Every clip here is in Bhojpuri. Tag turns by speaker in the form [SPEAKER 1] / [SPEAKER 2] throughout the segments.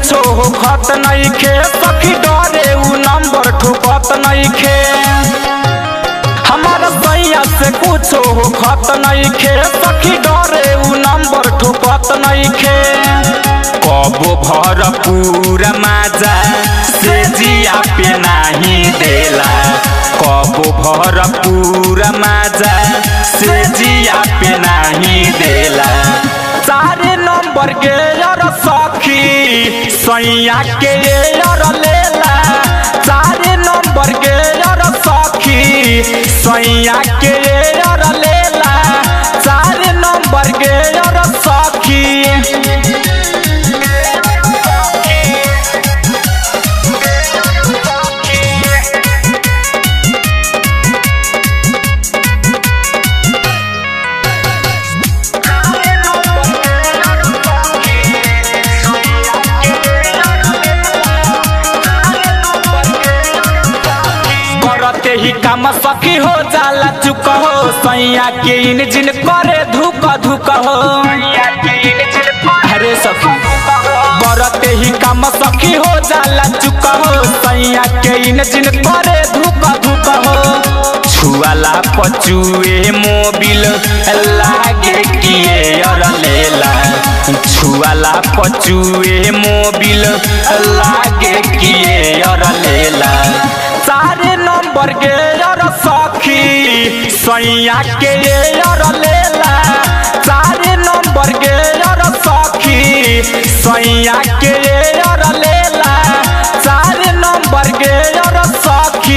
[SPEAKER 1] कुछो हो खत नइखे सखी डरे उ नंबर ठुकत नइखे हमारा सैया से कुछो हो खत नइखे सखी डरे उ नंबर ठुकत नइखे कबो भर पूरा माजा से जिया पे नाही देला कबो भर पूरा माजा से जिया पे नाही देला सारे नंबर के यार सखी सैया के यार लेला सारे नंबर के यार सखी सैया के यार लेला सारे नंबर के यार सखी करते ही काम सखी हो जाला चुक हो सैया के इंजन करे धुक धुक हो अरे सखी करते ही काम सखी हो जाला चुक हो सैया के इंजन करे धुक धुक हो छुआला पचुए मोबिल लागे किए और लेला छुआला पचुए मोबिल लागे किए और लेला सारे नंबर के यार सखी सैया के यार लेला सारे नंबर के यार सखी सैया के यार लेला सारे नंबर के यार सखी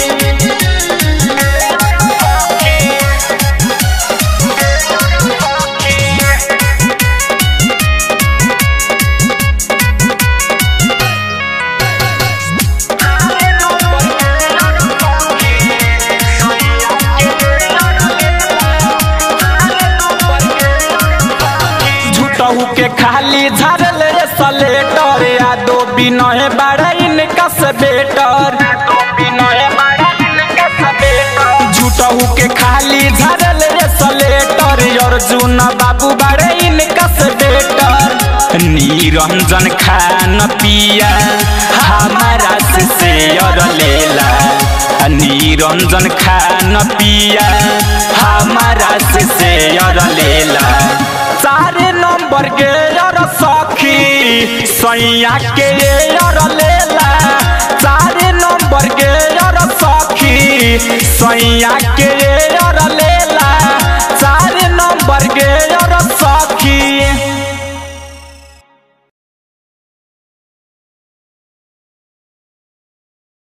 [SPEAKER 1] झूठहू के खाली झरल रे सलेटर या दो बिनहे बड़ा इनका से बेटर झूठहू के खाली झरल रे सलेटर अर्जुन बाबू बड़े इनका से बेटर निरंजन खान पिया हमारा से शेयर लेला निरंजन खान पिया हमारा से शेयर लेला सारे नंबर के यार सखी सैया के यार लेला सारे नंबर के यार सखी सैया के